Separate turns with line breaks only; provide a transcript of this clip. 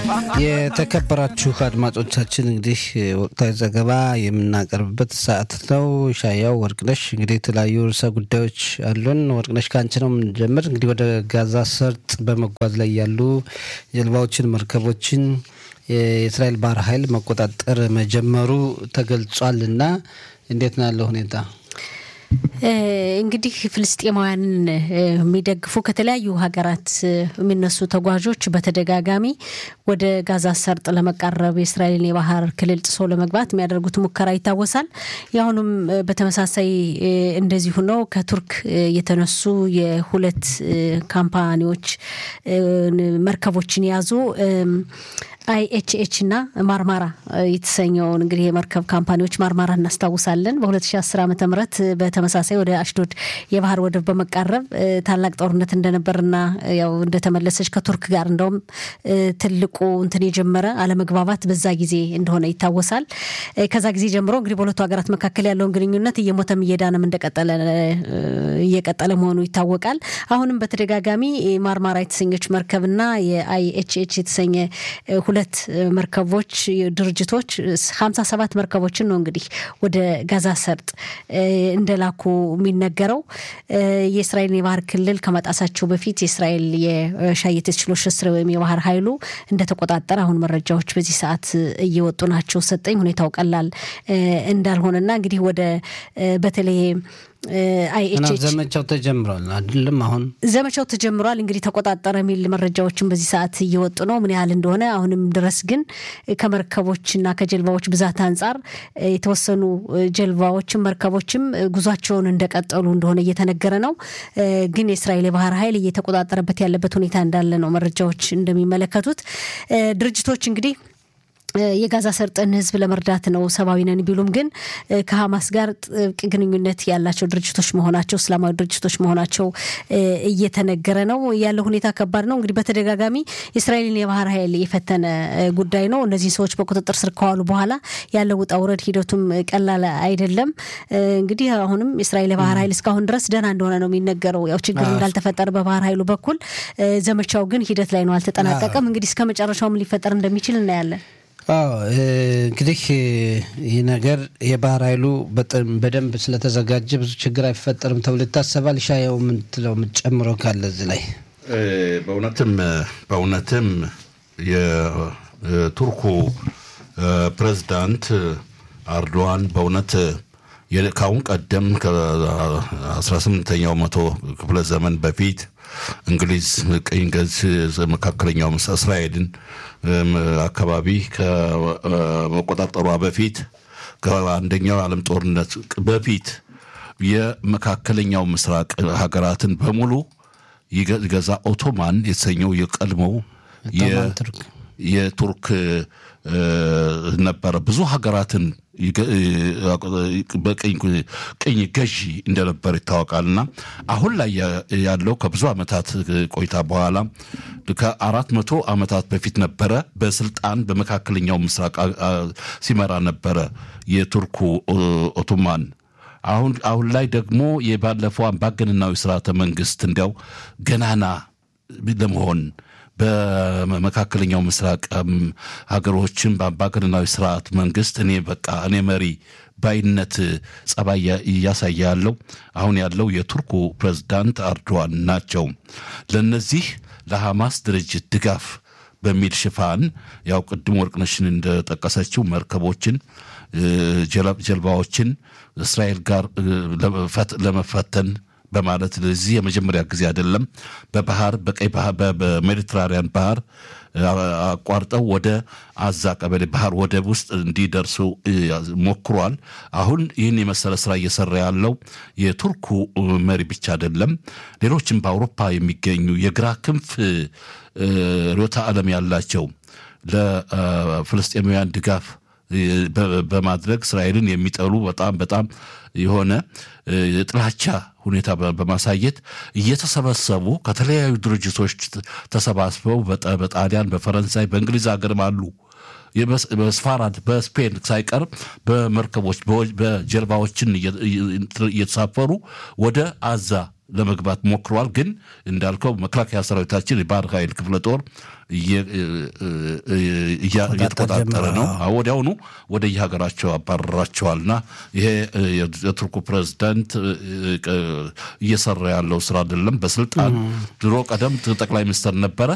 የተከበራችሁ አድማጮቻችን እንግዲህ ወቅታዊ ዘገባ የምናቀርብበት ሰዓት ነው። ሻያው ወርቅነሽ እንግዲህ የተለያዩ ርዕሰ ጉዳዮች አሉን። ወርቅነሽ ከአንቺ ነው የምንጀምር። እንግዲህ ወደ ጋዛ ሰርጥ በመጓዝ ላይ ያሉ ጀልባዎችን፣ መርከቦችን የእስራኤል ባህር ኃይል መቆጣጠር መጀመሩ ተገልጿል እና እንዴት ነው ያለው ሁኔታ?
እንግዲህ ፍልስጤማውያንን የሚደግፉ ከተለያዩ ሀገራት የሚነሱ ተጓዦች በተደጋጋሚ ወደ ጋዛ ሰርጥ ለመቃረብ የእስራኤልን የባህር ክልል ጥሶ ለመግባት የሚያደርጉት ሙከራ ይታወሳል። የአሁኑም በተመሳሳይ እንደዚሁ ነው። ከቱርክ የተነሱ የሁለት ካምፓኒዎች መርከቦችን የያዙ አይኤችኤች እና ማርማራ የተሰኘውን እንግዲህ የመርከብ ካምፓኒዎች ማርማራ እናስታውሳለን። በ2010 ዓ ም በተመሳሳይ ወደ አሽዶድ የባህር ወደብ በመቃረብ ታላቅ ጦርነት እንደነበርና ያው እንደተመለሰች ከቱርክ ጋር እንደውም ትልቁ እንትን የጀመረ አለመግባባት በዛ ጊዜ እንደሆነ ይታወሳል። ከዛ ጊዜ ጀምሮ እንግዲህ በሁለቱ ሀገራት መካከል ያለውን ግንኙነት እየሞተም እየዳነም እንደቀጠለ እየቀጠለ መሆኑ ይታወቃል። አሁንም በተደጋጋሚ ማርማራ የተሰኘች መርከብና የአይኤችኤች የተሰኘ ሁለት መርከቦች ድርጅቶች ሀምሳ ሰባት መርከቦችን ነው እንግዲህ ወደ ጋዛ ሰርጥ እንደላኩ የሚነገረው የእስራኤልን የባህር ክልል ከመጣሳቸው በፊት የእስራኤል የሻየቴት ችሎች ስር ወይም የባህር ኃይሉ እንደተቆጣጠረ አሁን መረጃዎች በዚህ ሰዓት እየወጡ ናቸው። ሰጠኝ ሁኔታው ቀላል እንዳልሆነና እንግዲህ ወደ በተለይ አይኤችኤች
ዘመቻው ተጀምሯል አይደለም? አሁን
ዘመቻው ተጀምሯል። እንግዲህ ተቆጣጠረ የሚል መረጃዎችን በዚህ ሰዓት እየወጡ ነው። ምን ያህል እንደሆነ አሁንም ድረስ ግን ከመርከቦችና ከጀልባዎች ብዛት አንጻር የተወሰኑ ጀልባዎችም መርከቦችም ጉዟቸውን እንደቀጠሉ እንደሆነ እየተነገረ ነው። ግን የእስራኤል የባህር ኃይል እየተቆጣጠረበት ያለበት ሁኔታ እንዳለ ነው መረጃዎች እንደሚመለከቱት ድርጅቶች እንግዲህ የጋዛ ሰርጥን ሕዝብ ለመርዳት ነው ሰብአዊ ነን ቢሉም ግን ከሀማስ ጋር ጥብቅ ግንኙነት ያላቸው ድርጅቶች መሆናቸው እስላማዊ ድርጅቶች መሆናቸው እየተነገረ ነው። ያለው ሁኔታ ከባድ ነው። እንግዲህ በተደጋጋሚ የእስራኤልን የባህር ኃይል የፈተነ ጉዳይ ነው። እነዚህ ሰዎች በቁጥጥር ስር ከዋሉ በኋላ ያለው ውጣ ውረድ ሂደቱም ቀላል አይደለም። እንግዲህ አሁንም የእስራኤል የባህር ኃይል እስካሁን ድረስ ደህና እንደሆነ ነው የሚነገረው። ያው ችግር እንዳልተፈጠረ በባህር ኃይሉ በኩል ዘመቻው ግን ሂደት ላይ ነው፣ አልተጠናቀቀም። እንግዲህ እስከ መጨረሻውም ሊፈጠር እንደሚችል እናያለን።
አዎ እንግዲህ ይህ ነገር የባህር ኃይሉ በደንብ ስለተዘጋጀ ብዙ ችግር አይፈጠርም ተብሎ ይታሰባል። ሻየው ምንትለው የምትጨምረው ካለ እዚህ ላይ
በእውነትም በእውነትም የቱርኩ ፕሬዝዳንት አርዶዋን በእውነት ከአሁን ቀደም ከ18ኛው መቶ ክፍለ ዘመን በፊት እንግሊዝ ቅኝ ገዝ መካከለኛው እስራኤልን አካባቢ ከመቆጣጠሯ በፊት ከአንደኛው የዓለም ጦርነት በፊት የመካከለኛው ምስራቅ ሀገራትን በሙሉ ይገዛ ኦቶማን የተሰኘው የቀድሞው የቱርክ ነበረ። ብዙ ሀገራትን በቅኝ ገዢ እንደነበር ይታወቃልና አሁን ላይ ያለው ከብዙ ዓመታት ቆይታ በኋላ ከአራት መቶ ዓመታት በፊት ነበረ በስልጣን በመካከለኛው ምስራቅ ሲመራ ነበረ የቱርኩ ኦቶማን። አሁን አሁን ላይ ደግሞ የባለፈው አምባገነናዊ ስርዓተ መንግስት እንዲያው ገናና ለመሆን በመካከለኛው ምስራቅ ሀገሮችን በአምባገነናዊ ስርዓት መንግስት እኔ በቃ እኔ መሪ ባይነት ጸባይ እያሳየ ያለው አሁን ያለው የቱርኩ ፕሬዝዳንት አርዶዋን ናቸው። ለነዚህ ለሐማስ ድርጅት ድጋፍ በሚል ሽፋን ያው ቅድም ወርቅነሽን እንደጠቀሰችው መርከቦችን፣ ጀልባዎችን እስራኤል ጋር ለመፈተን በማለት ለዚህ የመጀመሪያ ጊዜ አይደለም። በባህር በቀይ ባህር በሜዲትራሪያን ባህር አቋርጠው ወደ አዛ ቀበሌ ባህር ወደብ ውስጥ እንዲደርሱ ሞክሯል። አሁን ይህን የመሰለ ስራ እየሰራ ያለው የቱርኩ መሪ ብቻ አይደለም። ሌሎችም በአውሮፓ የሚገኙ የግራ ክንፍ ርዕዮተ ዓለም ያላቸው ለፍልስጤማውያን ድጋፍ በማድረግ እስራኤልን የሚጠሉ በጣም በጣም የሆነ የጥላቻ ሁኔታ በማሳየት እየተሰበሰቡ ከተለያዩ ድርጅቶች ተሰባስበው በጣሊያን፣ በፈረንሳይ፣ በእንግሊዝ ሀገርም አሉ። በስፋራድ በስፔን ሳይቀር በመርከቦች በጀልባዎችን እየተሳፈሩ ወደ አዛ ለመግባት ሞክረዋል። ግን እንዳልከው መከላከያ ሰራዊታችን የባህር ኃይል ክፍለ ጦር እየተቆጣጠረ ነው። ወዲያውኑ ወደ የሀገራቸው አባረራቸዋልና ይሄ የቱርኩ ፕሬዝዳንት እየሰራ ያለው ስራ አይደለም። በስልጣን ድሮ ቀደም ጠቅላይ ሚኒስትር ነበረ።